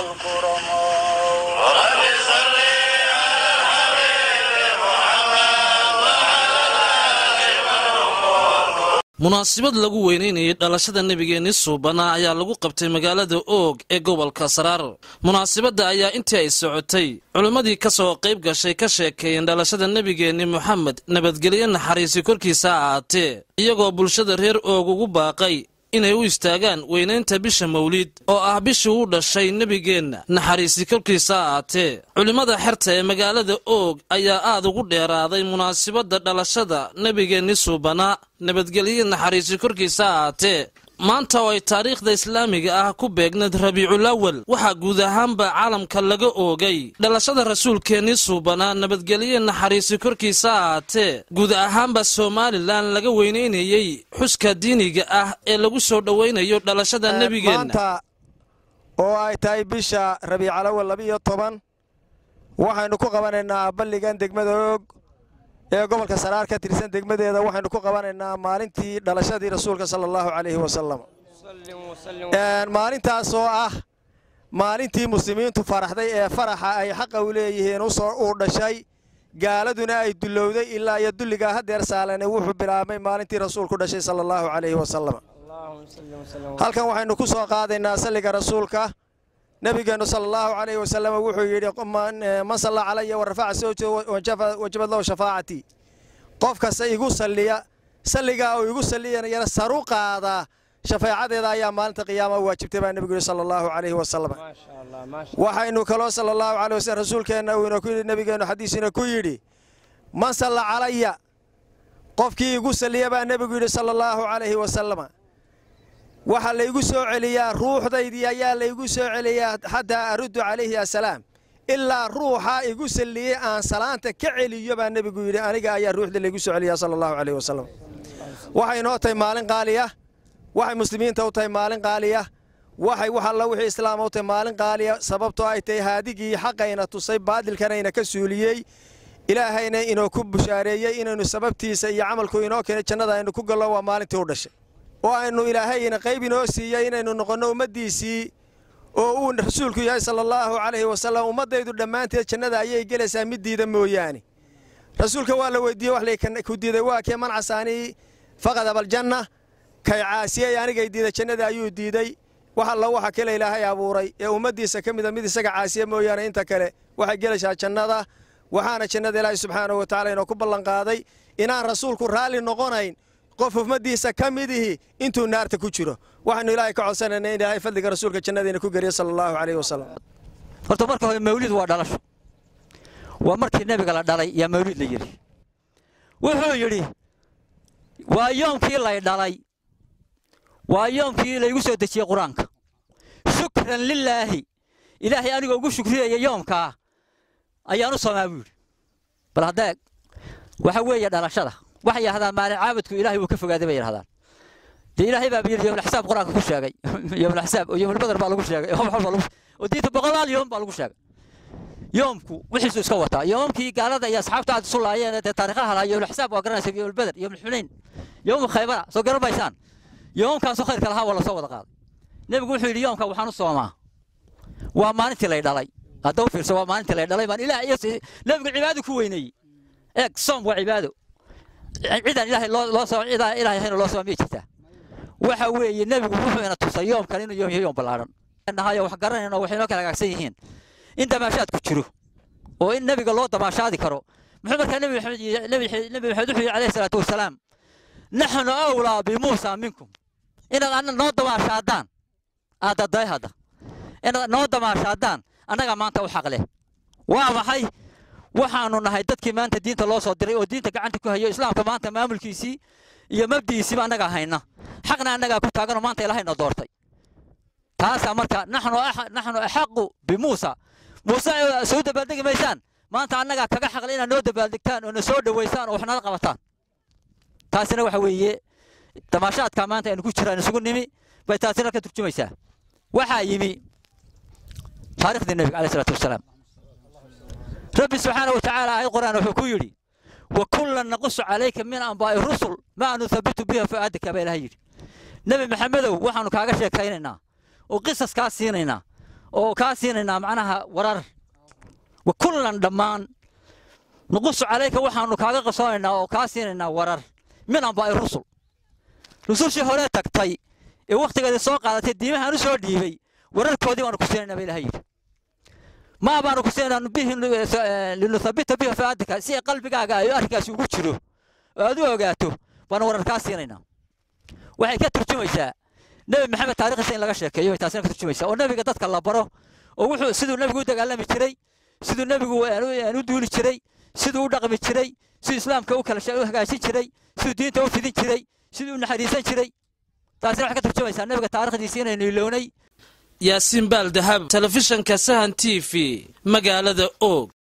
الكرماء munaasabad lagu weynaynayay dhalashada nebigeenni suubana ayaa lagu qabtay magaalada oog ee gobolka saraar munaasabadda ayaa intii ay socotay culimmadii ka soo qayb gashay ka sheekeeyeen dhalashada nebigeenni moxamed nabadgelyo naxariisi korkiisa ha ahaatee iyagoo bulshada reer oog ugu baaqay inay u istaagaan weynaynta bisha mawliid oo ah bishii uu dhashay nebigeenna naxariisi korkiisa ha ahaatee culimmada xerta ee magaalada oog ayaa aad ugu dheeraaday munaasabadda dhalashada nebigeenni suubanaa nabadgelyo naxariisi korkiisa ha ahaatee maanta oo ay taariikhda islaamiga ah ku beegnayd rabiiculawal waxaa guud ahaanba caalamka laga oogay dhalashada rasuulkeennii suubanaa nabadgelyo naxariisi korkiisa ha ahaatee guud ahaanba somalilan laga weynaynayey xuska diiniga ah ee lagu soo dhowaynayo dhalashada nebigeenna maanta oo ay tahay bisha rabiicalawal labiiyo toban waxaynu ku qabanaynaa balligan degmada oog ee gobolka saraar ka tirsan degmadeeda waxaynu ku qabanaynaa maalintii dhalashadii rasuulka sala allahu calayhi wasalam maalintaas oo ah maalintii muslimiintu faraxday ee faraxa ay xaqa u leeyihiin uu dhashay gaaladuna ay dullowday ilaa iyo dulligaa hadeer saalane wuxuu bilaabmay maalintii rasuulku dhashay sala allahu calayhi wasalam halkan waxaynu ku soo qaadaynaa salliga rasuulka nebigeennu sala allahu calayhi wasalam wuxuu yidhi man salla calaya wa rafaca sawja wajabad lahu shafaacatii qof kasta igu salliya salligaa uu igu salliyanayana saru qaadaa shafaacadeeda ayaa maalinta qiyaama waajibtay baa nebigu yidhi sala allahu calayhi wasalam waxaynu kaloo sala allahu calayh wasalam rasuulkeenna uu ku yidhi nebigeennu xadiisina ku yidhi man salla calaya qofkii igu salliya baa nebigu yidhi sala allahu calayhi wasalam waxaa laygu soo celiyaa ruuxdaydii ayaa laygu soo celiyaa xataa aruddu calayhi assalaam ilaa ruuxaa igu salliyey aan salaanta ka celiyo baa nebigu yidhi aniga ayaa ruuxda laygu soo celiyaa sala allahu calayhi wasalam waxay inoo tahay maalin qaaliya waxay muslimiinta u tahay maalin qaaliya waxay wax alla wixii islaama u tahay maalin qaaliya sababtoo ay tahay haadigii xaqayna tusay baadilkanayna ka suuliyey ilaahayna inoo ku bushaareeyey inaynu sababtiisa iyo camalku inoo keenay jannada aynu ku gallo waa maalintii u dhashay oo aynu ilaahayna qayb inoo siiyey inaynu noqonno ummaddiisii oo uu rasuulku yahay sala allahu calayhi wasalam ummaddaydu dhammaanteed jannada ayay gelaysaa mid diida mooyaane rasuulka waa la weydiiyey wax layku diiday waa kee man casaanii faqad abaljanna kay caasiyey anigay diida jannada ayuu diiday wax alla waxa kale ilaahay abuuray ee ummaddiisa ka mida mid isaga caasiya mooyaane inta kale waxay gelaysaa jannada waxaana jannada ilaahay subxaanahu wa tacala inoo ku ballanqaaday inaan rasuulku raalli noqonayn qof ummaddiisa ka midihi intuu naarta ku jiro waxaynu ilaahay ka codsanayna in ilaahay fadliga rasuulka jannadiina ku geliya sala allahu calayhi wasalam horta marka hore mawlid waa dhalasho waa markii nebiga la dhalay yaa mawlid la yidhi wuxuu yidhi waa yoomkii lay dhalay waa yoomkii laygu soo dejiyey qur-aanka shukran lilaahi ilaahay anigoo ugu shukriyaya yoomkaa ayaan u soomaa buu yidhi bal haddaa waxa weeye dhalashada waxay yidhahdaan maalin caabudku ilaahay wuu ka fogaaday bay yidhahdaan dee ilaahay baa yidhi yowmulxisaab qur-aanka ku sheegay yowmulxisaab oo yowmulbadar baa lagu sheegay oo diinta boqolaal yoom baa lagu sheegay yoomku wixiisu iska wataa yoomkii gaalada iyo asxaabta aad isu laayeen dee taariikhaha lahaa yowmulxisaab waa garanaysa yowmulbadar yowmulxunayn yowmu khaybara soo garan maysaan yoomkaasu khayrka lahaa waa lasoo wada qaaday nebigu wuxuu yidhi yoomka waxaan u soomaa waa maalintii lay dhalay hadda u fiirso waa maalintii lay dhalay baan ilaah iyo nebigu cibaado ku weyneeyey eeg soom waa cibaado cidaan ilaahay loo soo cidaan ilaahay hayna loo soo miyay jirtaa waxa weeye nebigu wuxuu ina tusay yoomkan inuu yoom yoom ballaaran nahayo wax garanayno waxay noo kala hagaagsan yihiin in damaashaad ku jiro oo in nebiga loo damaashaadi karo muxuu markaa nebi maxamed nebi nebi maxamed wuxuu yidhi calayhi salaatu wasalaam naxnu awlaa bimuusa minkum inaad anna noo damaashaadaan aadaday hadda inaad noo damaashaadaan annagaa maanta u xaq leh waa maxay waxaanu nahay dadkii maanta diinta loo soo diray oo diinta gacanta ku hayo islaamka maanta maamulkiisii iyo mabdiisiiba annagaa hayna xaqna annagaa ku taaganoo maanta ilaahayna doortay taasaa marka naxnu naxnu axaqu bimuusa muuse soo dabaaldegi maysaan maanta annagaa kaga xaqle inaad noo dabaaldegtaan oo na soo dhowaysaan oo wax nala qabataan taasina waxa weeye damaashaadka maanta aynu ku jiraan isugu nimi bay taasina ka turjumaysaa waxaa yimi taariikhdii nebiga caleyh salaatu wasalaam rabbi subxaana wa tacaala aayad qur'aan wuxuu ku yidhi wa kullan naqusu calayka min anbaa'i rusul maa nuthabitu biha fu'aadaka baa ilaha yidhi nebi maxamedow waxaanu kaaga sheekaynaynaa oo qisas kaa siinaynaa oo kaa siinaynaa macnaha warar wa kullan dhammaan nuqusu calayka waxaannu kaaga qabsoonaynaa oo kaa siinaynaa warar min anbaa'i rusul rusushii horee tagtay ee wakhtigeedii soo qaadatay diimahaan u soo dhiibay wararkoodii baanu ku siinaynaa ba ilaha yidhi maa baanu ku siinaynaa bihi linuthabita bihi faadika si qalbigaaga ay arrinkaasi ugu jiro oo aad u ogaato baanu warar kaa siinaynaa waxay ka turjumaysaa nebi maxamed taarikhdiisa in laga sheekeeyo bay taasina ka turjumaysaa oo nebiga dadka la baro oo wuxuu siduu nebigu u dagaalami jiray siduu nebigu aan u duuli jiray siduu u dhaqmi jiray siduu islaamka u kala u hagaajin jiray siduu diinta u fidin jiray siduu u naxariisan jiray taasina waxay ka turjumaysaa nebiga taarikhdiisa inaynu ilownay yaasiin baal dahab telefishanka sahan t v magaalada oog